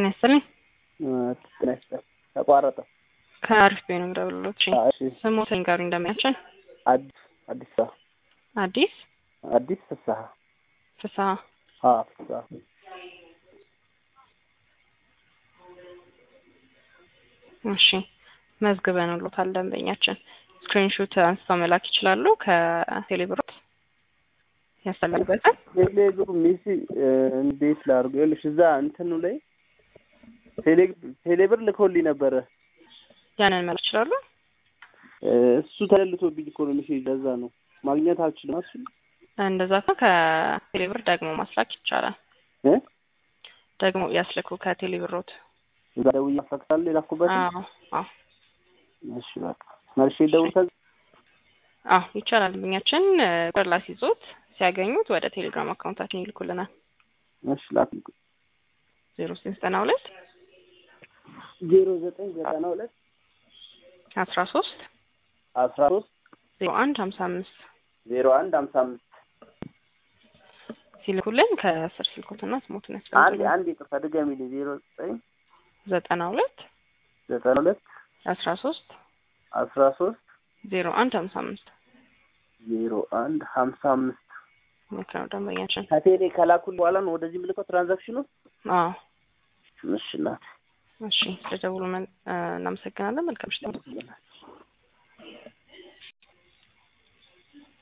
ጤና ይስጥልኝ። ጤና ይስጥልኝ። ተቋረጠ። ከአሪፍ ቤ ነው የምደውልልዎት። እሺ እሺ ስሞተኝ ጋር እንደሚያችን አዲስ አዲስ ፍስሀ አዲስ አዲስ ፍስሀ ፍስሀ አዎ ፍስሀ እሺ መዝግበንልዎታል። ደንበኛችን ስክሪንሾት አንስተው መላክ ይችላሉ። ከቴሌብሮት ያስተላልበታል። ቴሌብር ሚሲ እንዴት ላድርገው? ይኸውልሽ እዛ እንትኑ ላይ ቴሌ- ቴሌብር ልኮልኝ ነበረ ያንን መላክ ይችላሉ። እሱ ተለልቶብኝ እኮ ነው ሜሴጅ። ለዛ ነው ማግኘት አልችልም። እሱ እንደዛ ከ ከቴሌብር ደግሞ ማስላክ ይቻላል። እ ደግሞ ያስልኩ ከቴሌብሮት። እዛ ደውዬ አፈቅሳለሁ የላኩበት። አዎ አዎ እሺ በቃ መልሼ ደውል ከዛ አዎ ይቻላል። ደንበኛችን ቁጥር ላስይዞት ሲያገኙት ወደ ቴሌግራም አካውንታችን ይልኩልናል። እሺ ላክ ዜሮ ዘጠኝ ዘጠና ሁለት ዜሮ ዘጠኝ ዘጠና ሁለት አስራ ሶስት አስራ ሶስት ዜሮ አንድ ሀምሳ አምስት ዜሮ አንድ ሀምሳ አምስት ሲልኩልን ከስር ስልኮትና ስሞትን አንድ ያስቀምጡልን። አንድ ይቅርታ ድገሚልኝ። ዜሮ ዘጠኝ ዘጠና ሁለት ዘጠና ሁለት አስራ ሶስት አስራ ሶስት ዜሮ አንድ ሀምሳ አምስት ዜሮ አንድ ሀምሳ አምስት ልክ ነው ደንበኛችን። ከቴሌ ከላኩል በኋላ ነው ወደዚህ ምልከው ትራንዛክሽኑ። አዎ እሺ እናት እሺ ስለደውሉ መን- እናመሰግናለን። መልካም ምሽት።